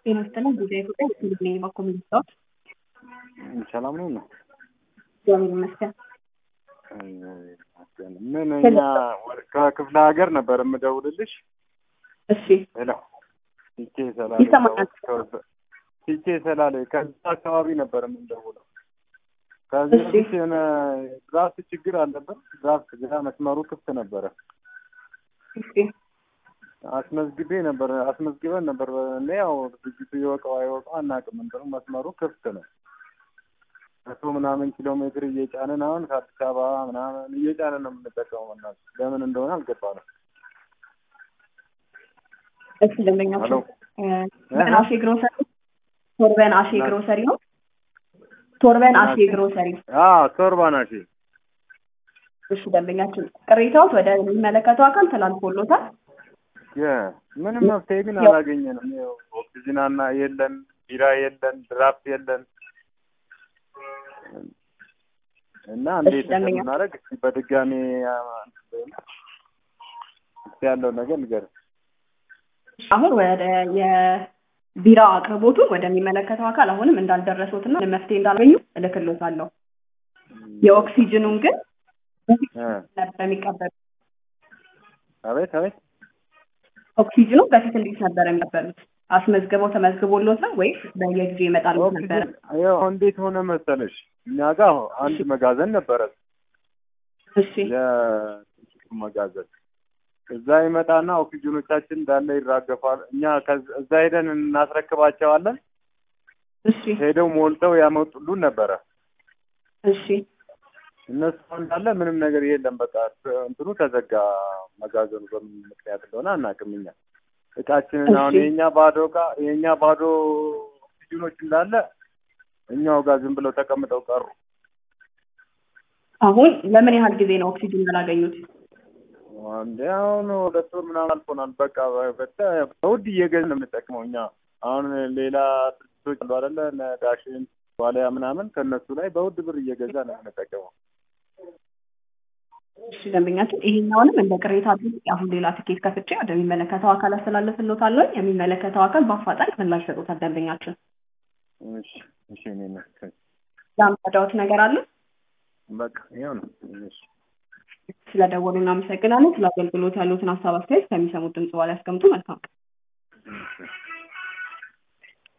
ጤና ይስጥልኝ ጊዜ ኢትዮጵያ ስልኔ በኮሚኒስቶች ሰላም ነው ነው እግዚአብሔር ይመስገን። ምን እኛ ከክፍለ ሀገር ነበር የምደውልልሽ። እሺ ሄሎ ቲቼ ሰላሌ ይሰማኛል። ቲቼ ሰላሌ ከዛ አካባቢ ነበር የምንደውለው። ከዚህ እሺ። በፊት የሆነ ድራፍት ችግር አለበት። ድራፍት ግራ መስመሩ ክፍት ነበረ። እሺ አስመዝግቤ ነበር አስመዝግበን ነበር። እኔ ያው ድርጅቱ ይወቀው አይወቀው አናውቅም። እንትኑ መስመሩ ክፍት ነው። መቶ ምናምን ኪሎ ሜትር እየጫንን አሁን ከአዲስ አበባ ምናምን እየጫንን ነው የምንጠቀመው። እና ለምን እንደሆነ አልገባንም። እሺ ደንበኛችን ሄሎ እ፣ ቶርበን አሼ ግሮሰሪ ቶርበን አሼ ግሮሰሪ ነው። ቶርበን አሼ ግሮሰሪ አዎ ቶርባና ሺ እሺ ደንበኛችን ቅሬታዎት ወደ የሚመለከተው አካል ተላልፎሎታል። ምንም መፍትሄ ግን ያው- አላገኘንም። ይኸው ኦክሲጅን አና የለን፣ ቢራ የለን፣ ድራፍት የለን እና እንዴት ደንበኛ- እንደምናደርግ እስኪ በድጋሚ አ፣ እስኪ ያለውን ነገር ንገር። አሁን ወደ የቢራ አቅርቦቱን ወደሚመለከተው አካል አሁንም እንዳልደረሱትና መፍትሄ እንዳላገኙ እልክሎታለሁ። የኦክሲጅኑን ግን እ፣ ነበር የሚቀበሉት። አቤት አቤት ኦክሲጅኑ በፊት እንዴት ነበር የሚቀበሉት? አስመዝግበው ተመዝግቦሎት ነው ወይስ በየጊዜው ይመጣሉት ነበረ? ኦክሲጅን ያው እንዴት ሆነ መሰለሽ እኛ ጋር አንድ መጋዘን ነበረ እሺ የጥቂቱ መጋዘን እዛ ይመጣና ኦክሲጅኖቻችን እንዳለ ይራገፋል። እኛ ከዛ- እዛ ሄደን እናስረክባቸዋለን። እሺ ሄደው ሞልተው ያመጡሉን ነበረ። እሺ እነሱ እንዳለ ምንም ነገር የለም። በቃ እንትኑ ተዘጋ። መጋዘኑ በምን ምክንያት እንደሆነ አናውቅም። እኛ እቃችንን አሁን እሺ። የእኛ ባዶ እቃ የእኛ ባዶ ኦክሲጅኖች እንዳለ እኛው ጋር ዝም ብለው ተቀምጠው ቀሩ። አሁን ለምን ያህል ጊዜ ነው ኦክሲጅን ያላገኙት? እንደ አሁን ሁለት ወር ምናምን አልፎናል። በቃ በተ በውድ እየገዝን ነው የምንጠቅመው እኛ። አሁን ሌላ ድርጅቶች አሉ አይደለ እነ ዳሽን ዋልያ ምናምን ከእነሱ ላይ በውድ ብር እየገዛ ነው የምንጠቀመው። እሺ ደንበኛችን ይሄኛውንም እንደ ቅሬታ አድርጌ አሁን ሌላ ትኬት ከፍቼ ወደሚመለከተው አካል አስተላልፍሎታለሁ። የሚመለከተው አካል በአፋጣኝ ምላሽ ይሰጡታል። ደንበኛችን እሺ እሺ እኔ ነው ለአምዳዳዎት ነገር አለ። በቃ ይኸው ነው። እሺ ስለደወሉ እናመሰግናለን። ስለ አገልግሎት ያሉትን ሀሳብ አስተያየት ከሚሰሙት ድምጽ በኋላ ያስቀምጡ። መልካም ቀን።